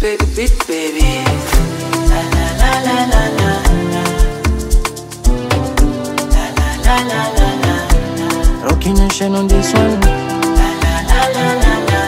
play the beat, baby. La la la la la la. La la la la la la. Rocking nation on this one. La la la la la la.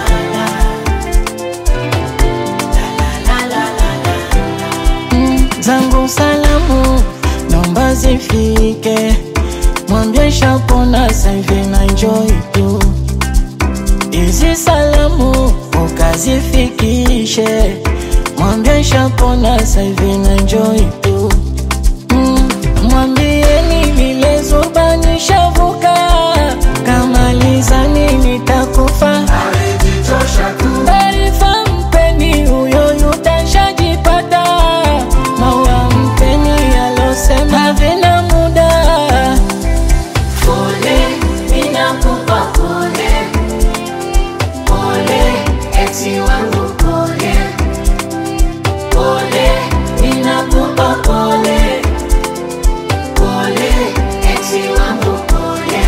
La la la la la la. Mm, zangu salamu naomba zifike, mwambie shapona saivi na enjoy tu. Hizi salamu ukazifikishe, mwambie shapona saivi na enjoy tu. Mm, mwambieni vile Zuba nishavuka, kamalizani nitakufa Taarifa mpeni huyo yutashajipata, maua mpeni alosema vina muda. Pole, ninakupa pole. Pole, eti wangu pole. Pole, ninakupa pole. Pole, eti wangu pole.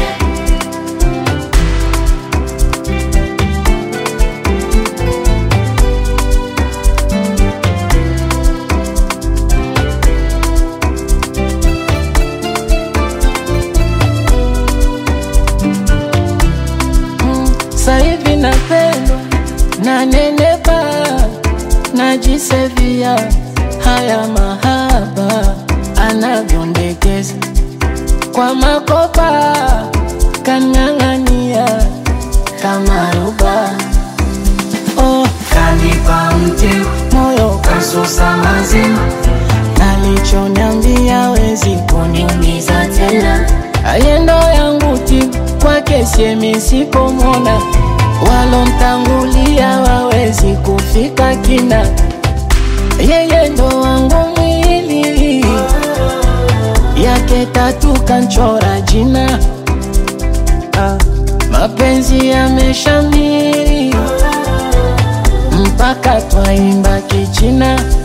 Mm, Saivi napendwa na nenepa, najisevia haya mahaba anavyondekeza kwa makopa, kang'ang'ania kama ruba. Oh, Kanipa mteu, moyo kasusa mazima, nalichoniambia wezi kuniumiza tena. ayendo yangu tibu kwake siemi sipomona walomtangulia wawezi kufika kina yeye ndo wangu mwili yake tatu kanchora jina ah, mapenzi yameshamiri mpaka twaimba kichina